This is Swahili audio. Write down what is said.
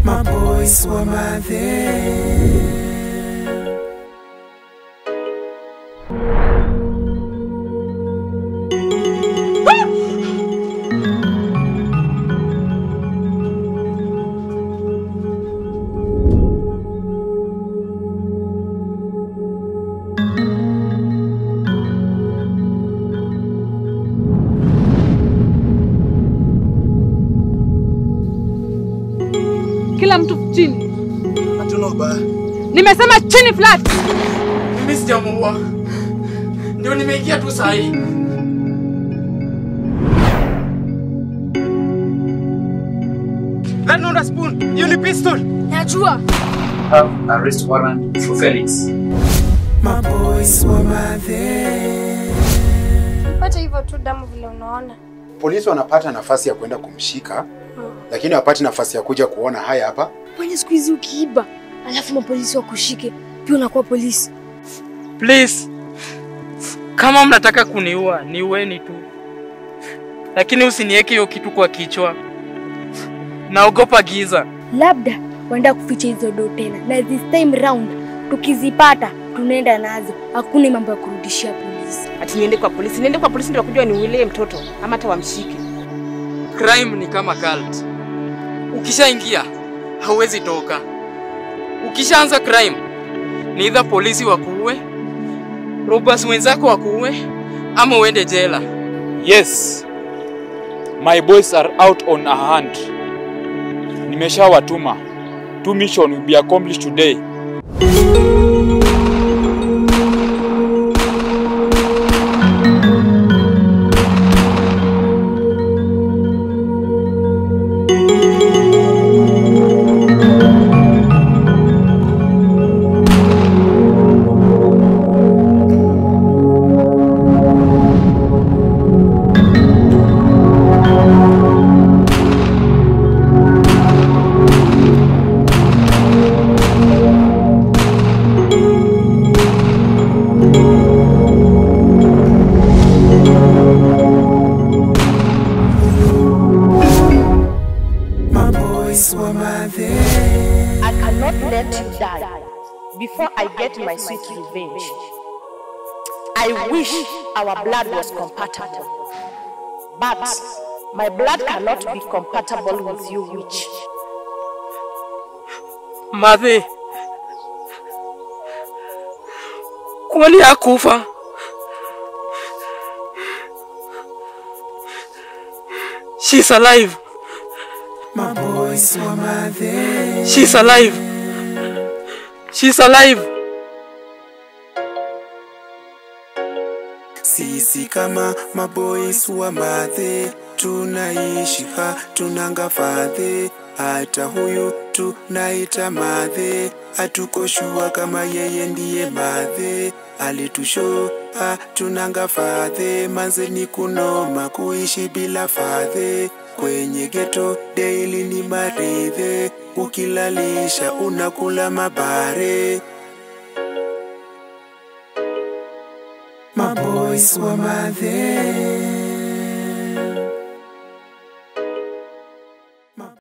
maboys wa madhe Kila mtu chini. Hatuna ubaya. Nimesema chini flat. Mimi sijamuua, ndio nimeingia tu saa hii. That not a spoon. You ni pistol. Najua. have arrest warrant for Felix. maboys wa madhe Pata hivyo tu damu vile unaona. Polisi wanapata nafasi ya kwenda kumshika, lakini hawapati nafasi ya kuja kuona haya hapa. Kwani siku hizi ukiiba alafu mapolisi wakushike pia unakuwa polisi? Please. Kama mnataka kuniua, niueni tu. Lakini usiniweke hiyo kitu kwa kichwa. Naogopa giza. Labda waenda kuficha hizo do tena, na this time round tukizipata tunaenda nazo, hakuna mambo ya kurudishia polisi. Ati niende kwa polisi, niende kwa polisi ndio wakujua niulie mtoto ama hata wamshike. Crime ni kama cult. Ukishaingia hauwezi toka. Ukishaanza crime ni either polisi wakuue, robbers wenzako wakuue ama uende jela. Yes, my boys are out on a hunt. Nimeshawatuma. Two mission will be accomplished today. maboys wa madhe I cannot let you die before I get my sweet revenge. I wish our blood was compatible. But my blood cannot be compatible with you, witch. Madhe, kwani hakufa? She's alive. maboys wa madhe She's alive. She's alive. sisi kama maboys wa madhe tunaishi ha tunanga fadhe hata huyu tunaita madhe hatukoshua kama yeye ndiye madhe alitusho ha tunanga fadhe manze ni kunoma kuishi bila fadhe kwenye geto daily ni maridhe ukilalisha unakula mabare maboys wa madhe